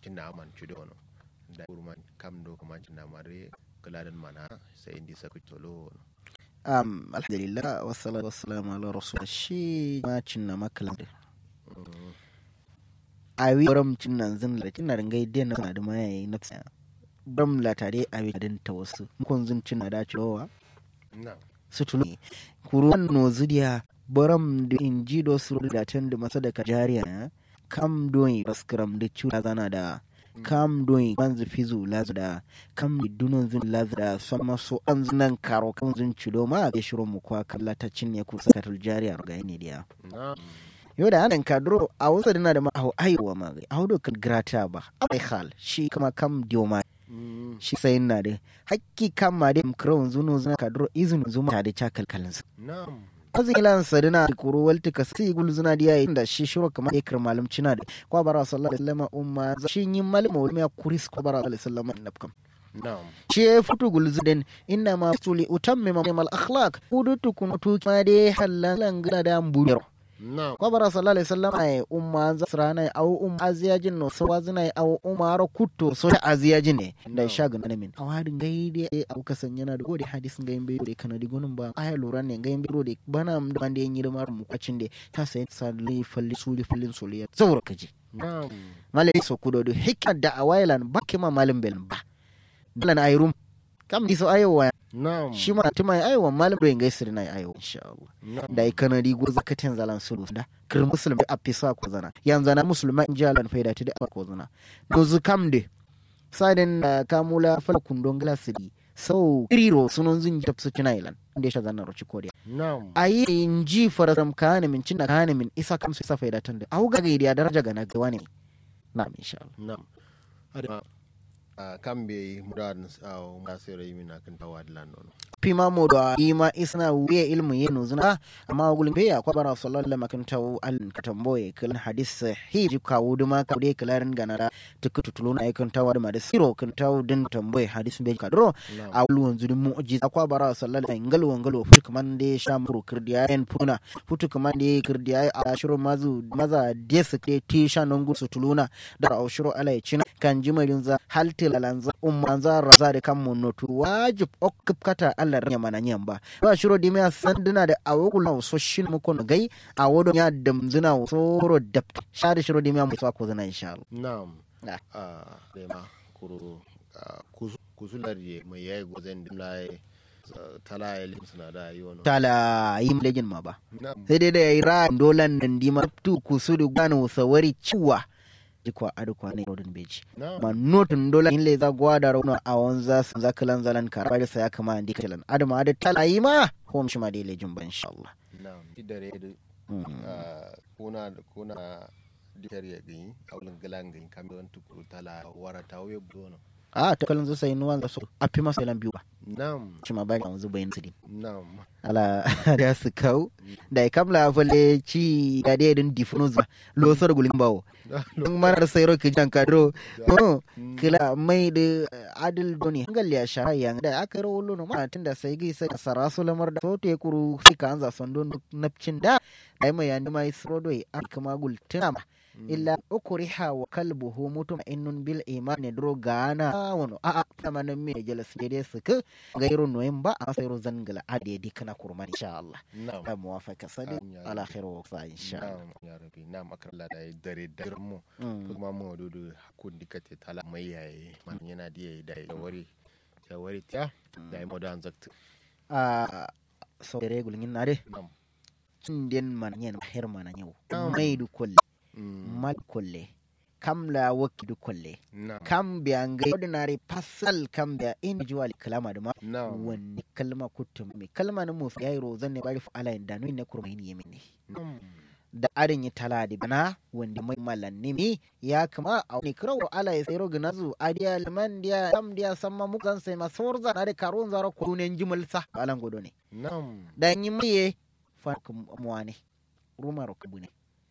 cinna man chudo no da kurman kam do kuma cinna mare kaladan mana sai indi saku tolo no um alhamdulillah wassalatu wassalamu ala rasul shi ma cinna makalan a wi ram cinna zin la cinna ringai den na da mai na tsaya bam la tare a wi den ta wasu kun zin cinna da cirowa na su tulu kuruwan no zudiya baram da inji do su da tan da masa da kajariya kam doyi baskram da cuta zana da kam doyi manzu fizu lazu da kam da dunon zin lazu da sama so an zinan karo kan zin cido ma a shiro mu kwa kalla ta cinye ku sakatul jariya ga ne dia na yau da anan kadro a wasu dina da ma a aiwa ma ga a kan grata ba a hal shi kama kam dioma shi sai na da hakki kam ma da mkron zuno zina kadro izin zuma ta da cakal kalinsa na azilan sadina kuro walti ka si gul zuna diya inda shi shiro kamar ikir malum cina da kwa bara sallallahu alaihi wasallam umma shi yin malama wani ya kuris kwa bara sallallahu alaihi wasallam nabkam na shi ya fito gul zuden inna ma suli utamme ma mal akhlaq udutu kun tu ma de halan gada da mbuyar na kwa bara sallallahu alaihi wasallam ay umma zasrana au um aziyajin no sawazina au umma ro kutto so ta aziyajin ne da sha ga min awadin gaide au kasan yana da gode hadisin ga yimbe da kana di gunun ba aya lura ne ga yimbe da bana da bande yin yirma mu kwacin da ta sai salli falli suli fallin soliya zaura kaji na malai so kudo do hikma da awailan ba kima malim belin ba dalan ayrum kam diso ayowa na shi ma tuma ayowa malim do ingai sirna ayowa insha Allah na da yi kanadi go zakatin zalan sulu da kir musulmi a fisa ko zana yanzu na musulma in jalan faida ta da ko zana to zu kamde sadin da kamula fala kundon glasidi sau iriro sunon zin jab su cina ilan da ya zanna roci kodiya na ayi in ji fararam kana min cinna kana min isa kam su isa faida tan da au ga gaidiya daraja ga na ga wani na insha Allah nam ada a kambe mudan a masira yimina kan tawadlan no pima mo da ima isna wiye ilmu yenu zuna amma gulin be ya kwabara sallallahu alaihi wasallam taw al katamboye kal hadis sahih ka wuduma ka de kalarin ganara tukutu tuluna ay kan tawa da siro kan taw din tamboye hadis be ka dro a wulun zudin mu'jiza kwabara sallallahu alaihi ngalo ngalo futu kaman de shamru kirdiya en puna futu kaman de kirdiya a shiro mazu maza des ke ti shanon gusu tuluna da au shiro alai cina kan jimarin za haltil alanza ummanza raza da kan monotu wajib okup kata Allah ya mana nyan ba ba shiro di me sanduna da awogul na so shin mu kono gai awodo ya damzuna so ro dapt shada shiro di me mu so ko zana insha Allah nam Na. a rema kuro kusular ye mai yayi gozen dimlaye tala ya lim suna da yi wani tala yim legin ma ba nam sai dai da yayi ra dolan nan di ma tu kusudu gano sawari ciwa jikwa adu kwa ne rodin beji nam ma notun dola in le za gwada rauna a wanza sun za kalan zalan kara da saya kama andi kalan adama adu tala yi ma hom shi ma dai lejin ba insha Allah nam idare da Mm. ah, kuna kuna dikar ya gani a wulin galan gani kamar wani tukuru tala wara ta wuye bono a ta kalan zo sai nuwan da so a fi masa lan biyu ba nam shi ma bayan yanzu bayan su din nam ala da su kau da ya kamla falle ci da dai din difuno zuwa losar gulin bawo don mana da sayro ki jan kadro no kila mai da adil doni hangal ya shara yang da aka ro lo no ma tun da sai gai sai sarasu lamar da sote kuru sai ka anza sondo napcin da ai mai yandi mai srodoi aka magul tunama illa ukriha wa kalbuhu mutum innun bil imani dro gana wono a a tama nan me jelas dede suka gairo noyin ba a sayro zangala ade di kana kurma insha Allah nam da muwafaka sadi Amin ya ala rabbi. khairu wa sa insha Allah nam ya rabi nam akalla da ya dare da mu Mm. kuma mu dudu hakun dikate tala mai yayi man yana da yayi da ya wari ya wari ta da ya modan zakta a so dere gulngin na de nam den man yen her mana yau Na'am. mai du kolle Mm, mal kolle kam la wakki du kolle nam kam biya ngai ordinary pasal kam biya individual kalama da ma nam wani kalma kutum mai kalma na mu yayi rozan ne bari fa ala da nuni ne kurma yin yemin ne nam da adin yi tala da bana wanda mai malanni mi ya kama a wani kirawo ala ya sayro ginazu adiya liman diya sam diya samma mukan sai masawar zana da karon zara kurunen jimalsa alan godo ne nam da yi maye fa muwane rumaro kabu ne